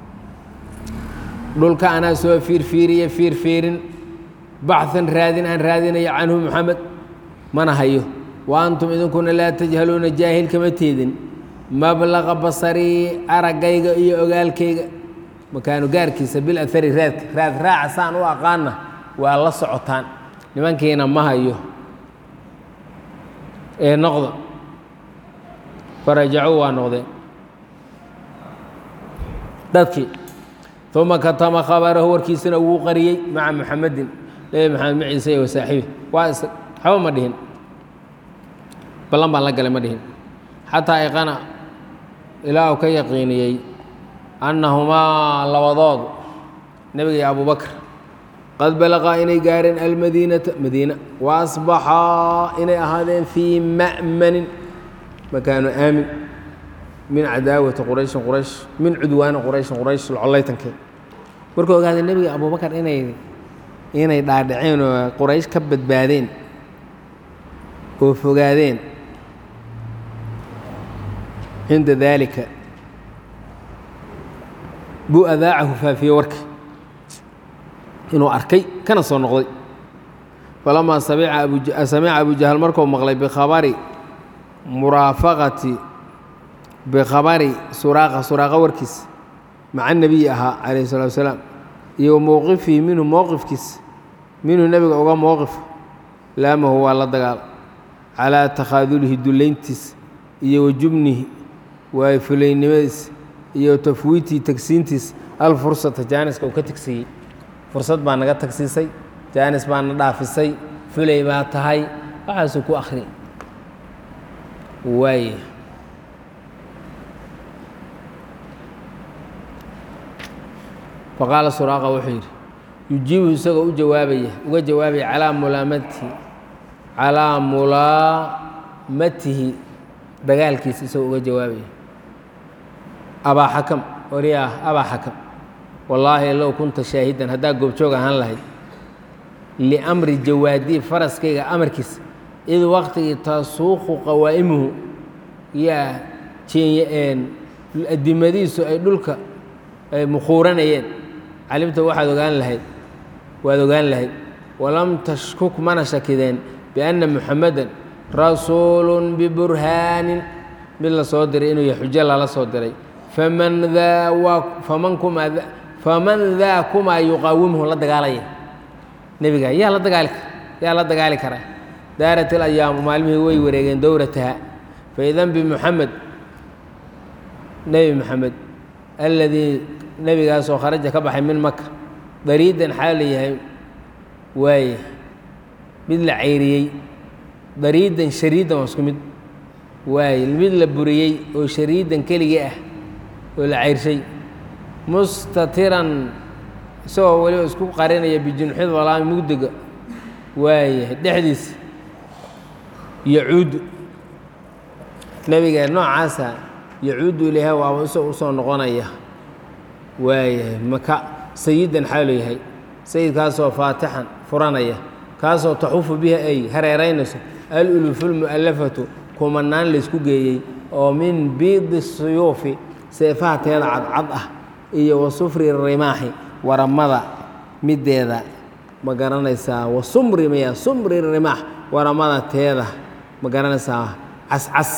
dhulka anaa soo fiirfiiriya fiirfiirin baxan raadin aan raadinayo canhu muxamed mana hayo wa antum idinkuna laa tajhaluuna jaahil kama teedin mablaqa basarii araggayga iyo ogaalkayga makaanu gaarkiisa bil ahari raadka raad raaca saan u aqaana waa la socotaan nimankiina ma hayo ee noqda farajacuu waa noqdeen dadkii uma katama khabarahu warkiisana wuu qariyey maca muxamedin nebi maxamed maciise iyo wasaaxibi waa is waxba ma dhihin ballan baan la galay ma dhihin xataa iqana ilaa uu ka yaqiiniyey annahumaa labadood nebiga iyo abubakr qad balaqaa inay gaareen almadiinata madiina wa asbaxaa inay ahaadeen fii ma'manin makaanu aamin min cadaawati qurayshin quraysh min cudwaani qurayshin quraysh collaytankeed markuu ogaaday nebiga abubakar inay inay dhaadhaceen oo quraysh ka badbaadeen oo fogaadeen cinda daalika buu adaacahu faafiyey warka inuu arkay kana soo noqday falamaa samica abujahal markuu maqlay bikhabari muraafaqati bikhabari suraaqa suraaqa warkiisa maca nebiyi ahaa calayhi salatu wasalaam iyo wa mowqifihi minhu mowqifkiisa minhu nebiga uga mowqif laamahu waa la dagaala calaa takhaadulihi dullayntiisa iyo wa jubnihi waayo fulaynimadiisa iyo tafwiitii tagsiintiisa alfursata jaaniska uu ka tagsiiyey fursad baa naga tagsiisay jaanis baa na dhaafisay fulay baa tahay waxaasuu ku akhri waay faqaala suraaqa wuxuu yidhi yujiibu isagoo u jawaabaya uga jawaabaya calaa mulaamatihi calaa mulaamatihi dagaalkiisa isagoo uga jawaabaya abaa xakam wariyaah abaa xakam wallaahi low kunta shaahidan haddaa goobjoog ahaan lahayd liamri jawaadii faraskayga amarkiisa id waqtigii tasuuqu qawaa'imuhu yaa jeenyaeen adimadiisu ay dhulka ay mukhuuranayeen calimta waxaad ogaan lahayd waad ogaan lahayd walam tashkuk mana shakideen bianna muxamadan rasuulun biburhaanin mid la soo diray inuu yahay xujo lala soo diray faman daa waa faman kumaa faman daa kumaa yuqaawimuhu la dagaalaya nebiga yaa la dagaali yaa la dagaali karaa daarat ilayaamu maalmihii way wareegeen dowrataha faidan bimuxamed nebi moxamed alladii nebigaasoo kharaja ka baxay min maka dariidan xaal yahay waaye mid la cayriyey dariidan shariidan waa isku mid waaye mid la buriyey oo shariidan keligii ah oo la cayrshay mustatiran isagoo weliba isku qarinaya bijunxid walaami mugdiga waayahay dhexdiisa yacuudu nebiga noocaasa yacuudu ilayha waaba isagoo usoo noqonaya waayahay maka sayidan xaalu yahay sayidkaasoo faatixan furanaya kaasoo taxufu biha ay hareeraynayso alulufu lmu'allafatu kumanaan laysku geeyey oo min biidi suyuufi seefaha teeda cadcad ah iyo wa sufri rimaaxi waramada middeeda ma garanaysaa wa sumri maya sumri rimaax waramada teeda ma garanaysaa cascas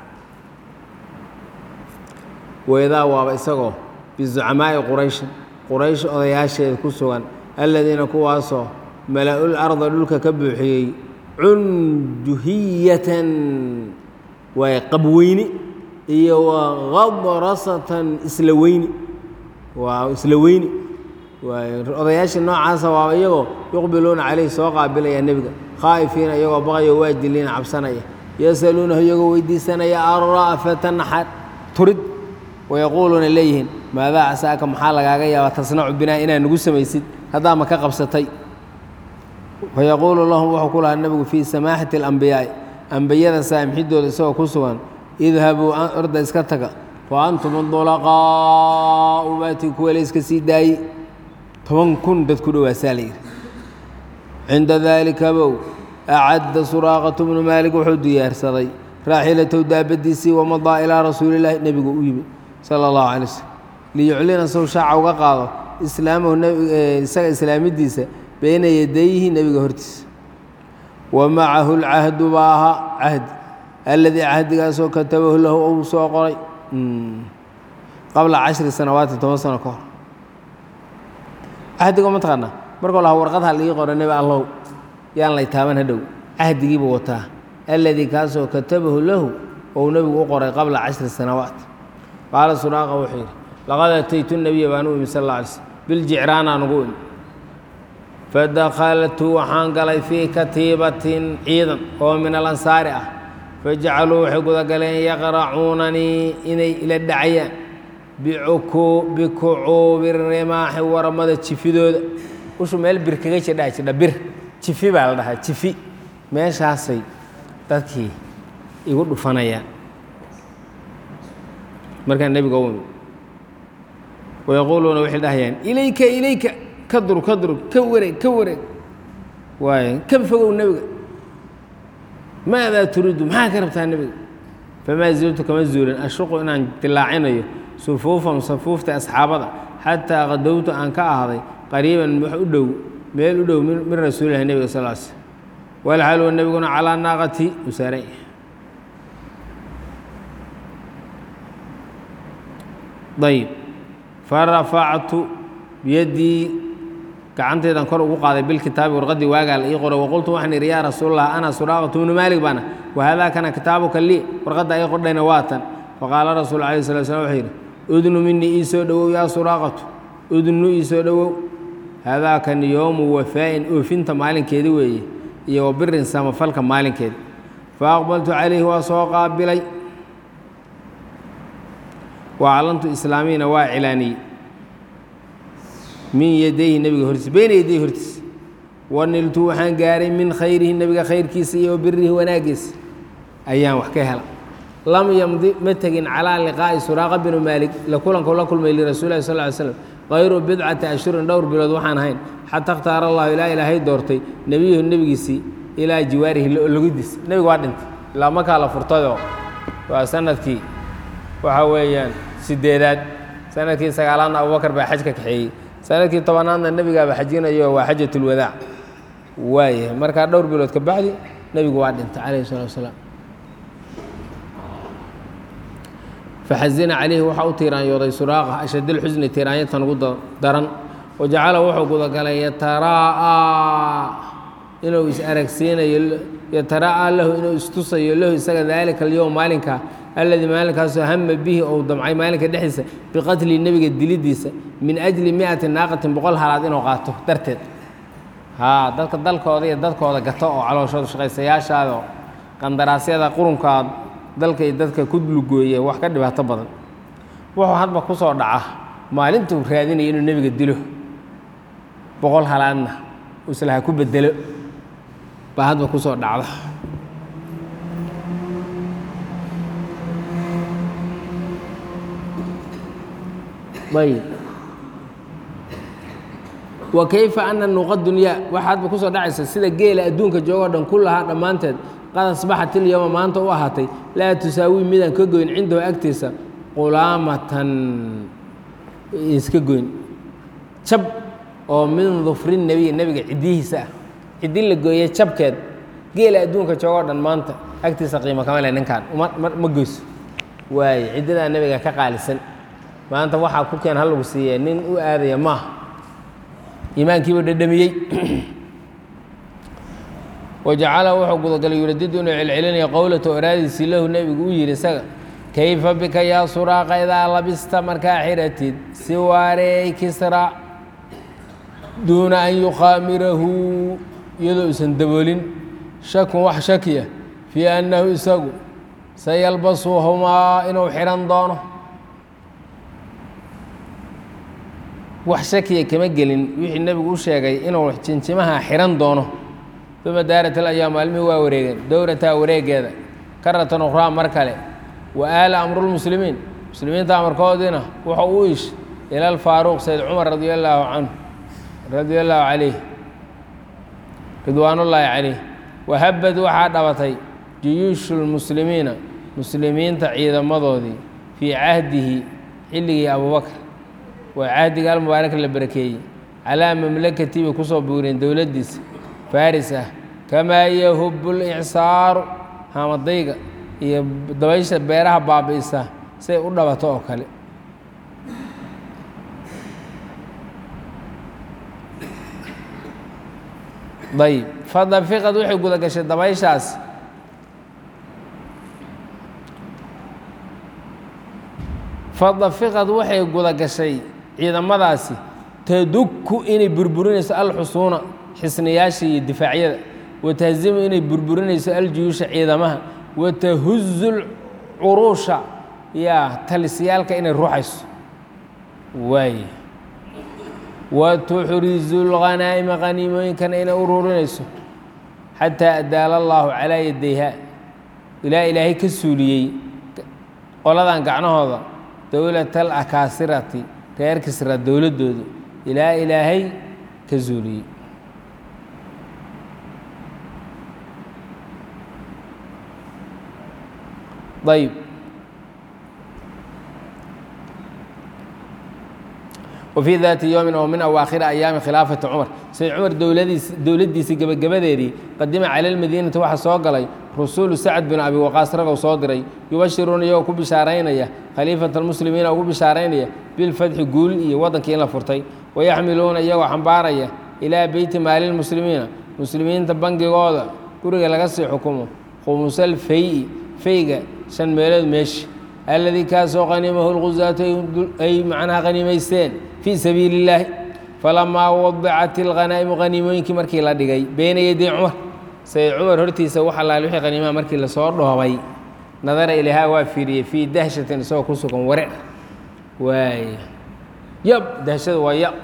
weedaa waaba isagoo bizucamaa'i qurayshin quraysh odayaasheeda ku sugan alladiina kuwaasoo mala-ul arda dhulka ka buuxiyey cunjuhiyatan waay qabweyni iyo wa qadrasatan isla weyni waa isla weyni waay odayaashii noocaasa waa iyagoo yuqbiluuna caleyhi soo qaabilaya nebiga khaa'ifiina iyagoo baqayo waajiliina cabsanaya yasaluunahu iyagoo weydiisanaya ara'fata naxar turid wayaquuluuna leeyihiin maadaa casaaka maxaa lagaaga yaabaa tasnacu binaa inaa nagu samaysid haddaa ma ka qabsatay fayaquulu lahum wuxuu ku lahaa nebigu fii samaaxati alambiyaa'i ambiyada saamxidooda isagoo ku sugan idhabuu orda iska taga fa antum adulaqaa'u baatii kuwa la iska sii daayey toban kun dad ku dhowaasaa la yidhi cinda daalika bow acadda suraaqatu bnu maalik wuxuu diyaarsaday raaxilatow daabadiisii wamadaa ilaa rasuulillaahi nebigu u yimi sala allahu calay waslm liyuclina sow shaaca uga qaado islaamahu isaga islaamidiisa beyna yadayhi nebiga hortiisa wa macahu lcahdu baa ahaa cahdi alladii cahdigaasoo katabahu lahu ou soo qoray qabla cashri sanawaati toban sano ka hor cahdiga ma taqaanaa markuu lahaa warqad ha liii qoro nebi allow yaan lay taaban hadhow cahdigiibuu wataa alladii kaasoo katabahu lahu ou nebigu u qoray qabla cashri sanawaat qaala suraaqa wuxuu yidhi laqad ataytu nebiya baan u imi sal alla alay slm biljicraanaan ugu imi fadakhaltu waxaan galay fii katiibatin ciidan oo min alansaari ah fajacaluu waxay gudagaleen yaqracuunanii inay ila dhacayaan bikucuubi rimaaxi waramada jifidooda ushu meel bir kaga jidhaa jidha bir jifi baa la dhahaa jifi meeshaasay dadkii igu dhufanayaan markaa nebiga u imi wayaquuluuna waxay dhahayaan ilayka ilayka ka durug ka durug ka wareeg ka wareeg waay ka fogow nebiga maadaa turiidu maxaa ka rabtaa nebiga famaa ziltu kama zuulin ashuqu inaan dilaacinayo sufuufan safuufta asxaabada xataa qadowtu aan ka ahday qariiban wax u dhow meel u dhow min rasuulilahi nebiga sal sl walxalwa nebiguna calaa naaqati u saaran yahay ayib farafactu biyaddii gacantaydan kor ugu qaaday bilkitaabi warqaddii waagaa la ii qoray waqultu waxaan idhi yaa rasuulallah ana suraaqatu bnu maalik baana wahadaa kana kitaabuka lii warqadda ii qordhayna waa tan faqaala rasuul alayh sala slam wuxuu yidhi udnu minii ii soo dhowow yaa suraaqatu udnu ii soo dhowow haadaakani yowmu wafaa'in oofinta maalinkeedi weeye iyo wa birin samafalka maalinkeeda fa aqbaltu calayhi waa soo qaabilay waclantu islaamiyina waa cilaaniyey min yadayhi nebiga hortiisa beyna yadayhi hortiisa waniltu waxaan gaaray min khayrihi nebiga khayrkiisa iyo birihi wanaaggiisa ayaan wax ka hela lam yamdi ma tegin calaa liqaa'i suraaqa binu maalik la kulanku la kulmay lirasuuli lahi sal ly slam kayru bidcati ashhurin dhowr bilood waxaan ahayn xata اkhtaara allahu ilaa ilaahay doortay nebiyuhu nebigiisii ilaa jiwaarihi logidiisa nebiga waa dhintay ilaa markaa la furtayoo waa sanadkii waxa weeyaan sideedaad sanadkii sagaalaadna abubakar baa xaj ka kaxeeyey sanadkii tobanaadna nebigaaba xajinayo waa xajat اlwadaac waayahay markaa dhowr bilood ka bacdi nebigu waa dhintay calayh الsalatu wasalaam faxazina calayhi waxaa u tiiraanyooday suraaqa ashadilxusni tiiraanyatan ugu daran wajacala wuxuu gudagalay yatara'aa inuu is aragsiinayo yatara'aa lahu inuu istusayo lahu isaga daalika alyowm maalinka alladii maalinkaasoo hama bihi ou damcay maalinka dhexdiisa biqatli nebiga dilidiisa min ajli miati naaqatin boqol halaad inuu qaato darteed haa dadka dalkooda iyo dadkooda gato oo calooshooda shaqaysayaashaada oo qandaraasyada qurunkaad dalka iyo dadka ku lugooye wax ka dhibaato badan wuxuu hadba ku soo dhaca maalintuu raadinaya inuu nebiga dilo boqol halaadna islaha ku bedelo baa hadba ku soo dhacda ayb wa kayfa ana nuqa dunyaa waxa hadba kusoo dhacaysa sida geela adduunka joogoo dhan kullahaa dhammaanteed qad asbaxat ilyowma maanta u ahaatay laa tusaawii midaan ka goyn cindahu agtiisa qulaamatan iska goyn jab oo min dufri nebiy nebiga ciddihiisa ah ciddi la gooye jabkeed geela adduunka joogoo dhan maanta agtiisa qiimo kama le ninkaan ma goyso waaye ciddidaa nebiga ka qaalisan maanta waxaa ku keen ha lagu siiye nin u aadaya maaha iimaankiibuu dhadhamiyey wajacala wuxuu gudagalay yuradidu inuu celcelinaya qowlata oraadiisii lahu nebigu u yidhi isaga kayfa bika yaa suraaqa idaa labista markaa xiratid siwaarey kisra duuna an yukhaamirahu iyadoo usan daboolin shakun wax shakiya fii annahu isagu sayalbasuhumaa inuu xidhan doono wax shakiya kama gelin wixii nebigu u sheegay inuu jinjimaha xidhan doono uma daarat alayaam maalmihii waa wareegeen dowrataa wareegeeda karatan ukhraa mar kale wa aala amrulmuslimiin muslimiinta amarkoodiina wuxuu u ish ila alfaaruuq sayd cumar radia allaahu canhu radia allaahu calayh ridwaanullaahi calayh wahabad waxaa dhabatay juyuushu lmuslimiina muslimiinta ciidamadoodii fii cahdihi xilligii abubakr waa cahdiga almubaarak la barakeeyey calaa mamlakatii bay kusoo buureen dowladdiisa faris ah kamaa yahubu licsaaru hamadayga iyo dabaysha beeraha baabi'isa say u dhabato oo kale ayb fadafiqad waxay guda gashay dabayshaas fadafiqad waxay guda gashay ciidamadaasi tadukku inay burburinayso alxusuuna xisniyaasha iyo difaacyada watahzimu inay burburinayso aljuyuusha ciidamaha watahuzu lcuruusha yaa talisyaalka inay ruuxayso waay watuxrizu lghanaa'ima qaniimooyinkana inay ururinayso xataa adaala allaahu calaa yadayha ilaa ilaahay ka suuliyey qoladan gacnahooda dowlatal akaasirati reer kisra dowladdooda ilaa ilaahay ka suuliyey ayb wfii daati yowmin oo min awaakhiri ayaami khilaafati cumar sayd cumar dowladiis dowladdiisii gebagabadeedii qadima cala lmadiinati waxaa soo galay rasuulu sacd bin abi waqaas ragow soo diray yubashiruuna iyagoo ku bishaaraynaya khaliifata almuslimiina ugu bishaaraynaya bilfatxi guul iyo waddankii in la furtay wayaxmiluuna iyagoo xambaaraya ilaa beyti maali lmuslimiina muslimiinta bangigooda guriga laga sii xukumo khumusal fay fayga shan meelood meeshi alladii kaasoo qanimahu lguzaatu ay macnaha qanimaysteen fii sabiili illaahi falamaa wadacat ilghanaa'imu qaniimooyinkii markii la dhigay beyna yaday cumar sayid cumar hortiisa wax allaale wixii qaniimaha markii lasoo dhoobay nadara ilahaa waa fiiriyey fii dahshatin isagoo ku sugan wareer waay yab dahshada waa yab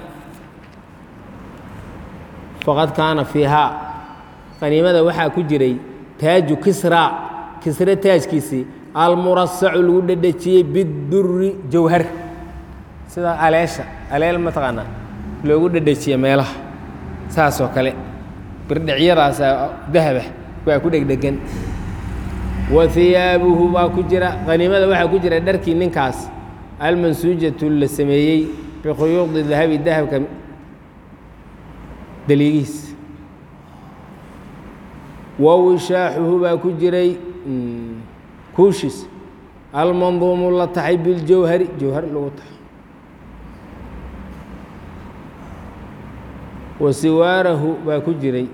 faqad kaana fiihaa qaniimada waxaa ku jiray taaju kisra kisre taajkiisii almurasacu lagu dhedhejiyey biduri jawhar sida aleesha aleel mataqaanaa loogu dhedhejiye meelaha saasoo kale birdhicyadaasa dahaba waa ku dhegdhegan wa hiyaabuhu baa ku jira qaniimada waxaa ku jira dharkii ninkaas almansuujatu la sameeyey bikhuyuudi dahabi dahabka daliigiis wa wishaaxuhu baa ku jiray kuushis almanduumu la taxay biljawhari jawhar lagu taxay wa siwaarahu baa ku jiray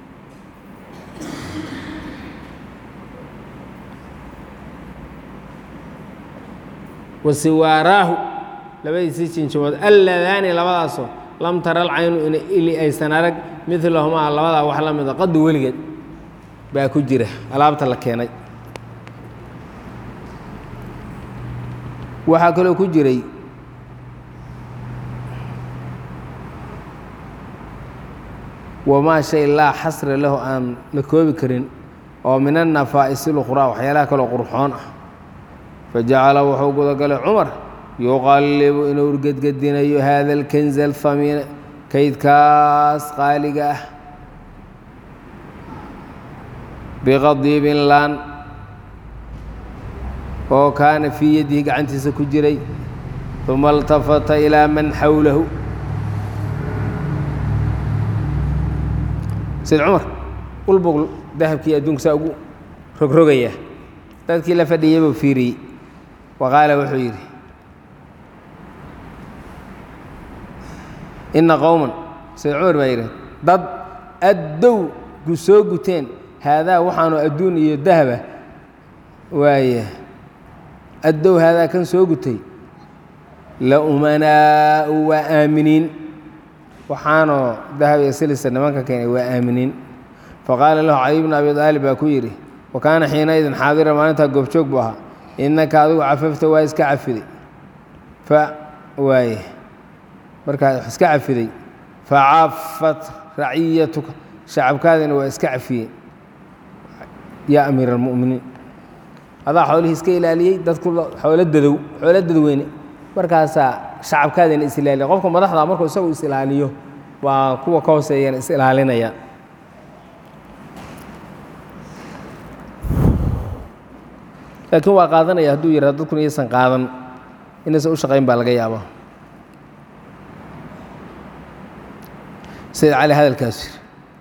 wa siwaaraahu labadiisii jinjimood alladaani labadaasoo lam tara alcaynu in ili aysan arag midlahumaa labadaa wax la mida qadu weligeed baa ku jira alaabta la keenay waxaa kaloo ku jiray wamaa shay laa xasra lahu aan la koobi karin oo min annafaa'isi luqraa waxyaalaha kaloo qurxoon ah fajacala wuxuu gudagalay cumar yuqallibu inuu urgedgedinayo hada alkanza alhamiina kaydkaas qaaliga ah biqadiibin laan oo kaana fii yadihi gacantiisa ku jiray uma اltafata ilaa man xawlahu sayd cumar ulbog dahabkii adduunka saa ugu rogrogaya dadkii la fadhiyey buu fiiriyey wa qaala wuxuu yidhi inna qowman sayd cumar baa yidhi dad addow gu soo guteen haadaa waxaanu adduun iyo dahaba waaya addow haadaa kan soo gutay la umanaa'u waa aaminiin waxaanoo dahab iyo silisa nimanka keenay waa aaminiin faqaala lahu caliy bnu abi aalib baa ku yidhi wa kaana xiinaidin xaadira maalintaa goobjoog buu ahaa innaka adigu cafafta waa iska cafiday fa waaye markaa wax iska cafiday facafat raciyatuka shacabkaadina waa iska cafiyeen yaa amiira almu'miniin adaa xoolihii iska ilaaliyey dadku xoolo dadow xoolo dadweyne markaasaa shacabkaadina is ilaaliya qofka madaxda markuu isagu is ilaaliyo waa kuwa ka hooseeyana is ilaalinaya laakiin waa qaadanaya hadduu yihahdo dadkuna iyaysan qaadan inaysan u shaqayn baa laga yaabaa sayid cali hadalkaas yiri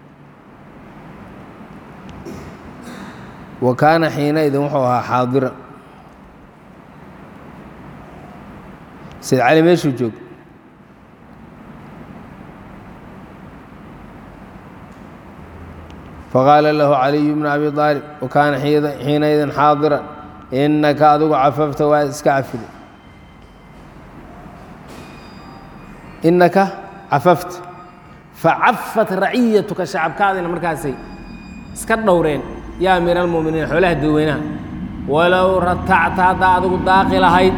wa kaana xiinaidin wuxuu ahaa xaadira sayid cali meeshuu joog faqaala lahu caliyu bnu abi aalib wa kaana xiinaidin xaadira innaka adigu cafafta waa iska cafiday innaka cafafta facafat raciyatuka shacabkaadina markaasay iska dhowreen yaa amiira almu'miniin xoolaha dadweynaha walow ratacta haddaa adigu daaqi lahayd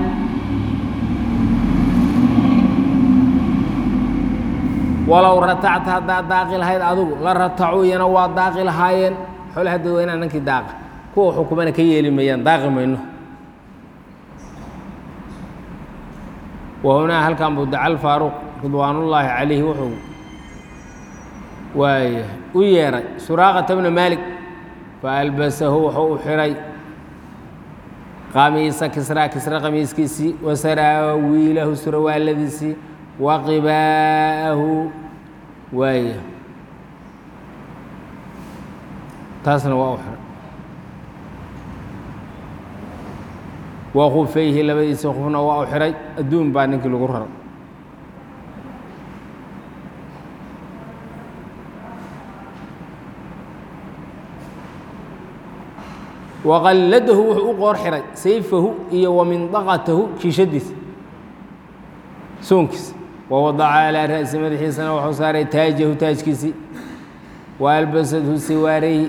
walow ratacta haddaa daaqi lahayd adigu la ratacuu iyana waa daaqi lahaayeen xoolaha dadweynaha ninkii daaqa kuwa xukumana ka yeeli mayaan daaqi mayno wa hunaa halkan buu dacal faaruuq ridwaanullaahi calayhi wuxuu waay u yeeray suraaqata bna maalik faalbasahu wuxuu u xiray qamiisa kisraa kisra qamiiskiisii wa saraawiilahu surawaaladiisii wa qibaa'ahu waaya taasna waa u xiray wa khufayhi labadiisii khufna waa u xiray adduun baa ninkii lagu raray waqalladahu wuxuu u qoor xiray sayfahu iyo wamindaqatahu kiishadiisa soonkiisa wawadaca calaa ra'si madaxiisana wuxuu saaray taajahu taajkiisii wa albasadhu siwaarayhi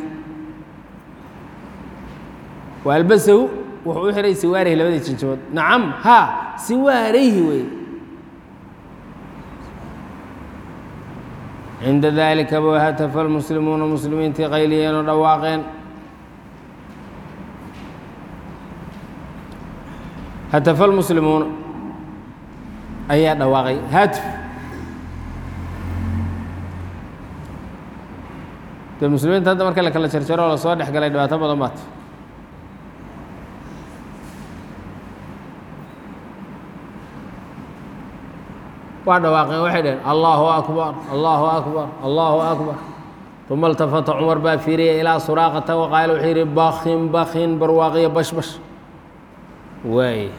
wa albasahu wuxuu u xiray siwaarayhi labadii jinjimood nacam haa siwaarayhi wey cinda dalika ba hatafa almuslimuuna muslimiintii qayliyeen oo dhawaaqeen hatafa almuslimuuna ayaa dhawaaqay haatf dee muslimiinta hadda marka la kala jarjaro oo lasoo dhex galay dhibaato badan baat waa dhawaaqeen waxay dhaheen allahu akbar allahu akbar allahu akbar uma iltafata cumar baa fiiriyay ilaa suraaqata waqaala wuxuu yidhi bakin bakin barwaaqiyo bash bash waay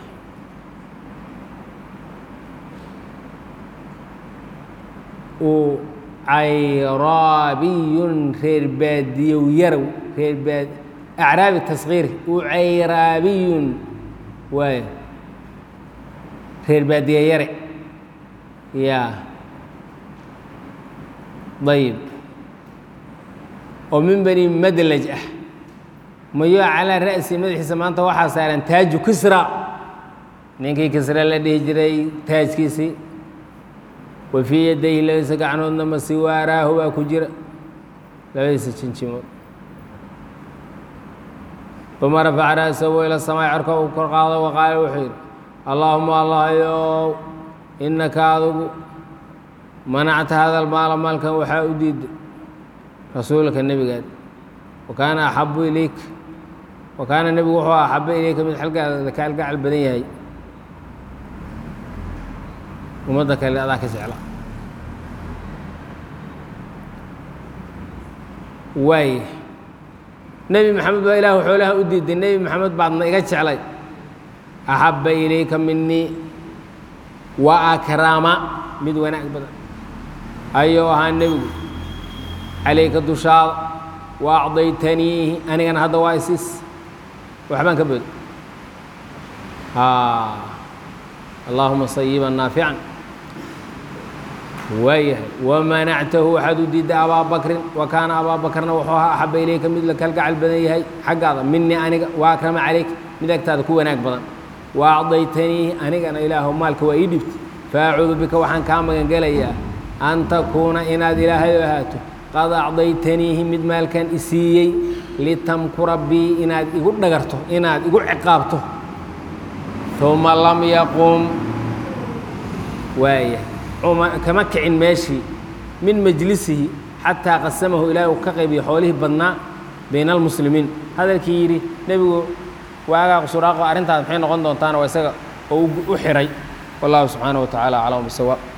uu cayraabiyun reer baadiyow yarow reer baad acraabi taskiiri uu cayraabiyun waay reer baadiye yare ya ayib oo min bani madlaj ah mayo calaa ra'si madaxiisa maanta waxaa saaran taaju kisra ninkii kisra la dhihi jiray taajkiisii wa fii yadayhi labadiisa gacnoodna masiwaaraahu baa ku jira labadiisa jinjimood uma rafaca ra'sahu ila samaa'i corka uu kor qaado wa qaala wuxuu yidhi allaahuma allahyow innaka adugu manacta hadal maala maalkan waxaa u diiday rasuulka nebigaad wa kaana axabu ilayk wa kaana nebigu wuxuu axaba ilayka mid xalgaada ka algacal badan yahay ummadda kale adaa ka jecla waay nebi maxamed baa ilaahu xoolaha u diiday nebi maxamed baadna iga jeclay axabba ilayka minii wa akraama mid wanaag badan ayuu ahaa nebigu calayka dushaada wa acdaytaniihi anigana hadda waa isiis waxbaan ka bood allaahuma sayiban naafican waayahay wamanactahu waxaad u diidday abaa bakrin wa kaana abaa bakrna wuxuu ahaa axaba ilayka mid la kalgacal badan yahay xaggaada minii aniga wa akrama calayk mid agtaada ku wanaag badan wa acdaytaniihi anigana ilaahu maalka waa ii dhibtay faacuudu bika waxaan kaa magangelayaa an takuuna inaad ilaahay ahaato qad acdaytaniihi mid maalkan isiiyey litamkura bii inaad igu dhagarto inaad igu ciqaabto uma lam yaqum waaya kama kicin meeshii min majlisihi xataa qasamahu ilaahi uu ka qaybiyo xoolihii badnaa bayna almuslimiin hadalkii yidhi nebigu waagaa suraaqo arrintaas maxay noqon doontaana waa isaga oo u xiray wallahu subxaanaه wa tacaala aclam bisawaab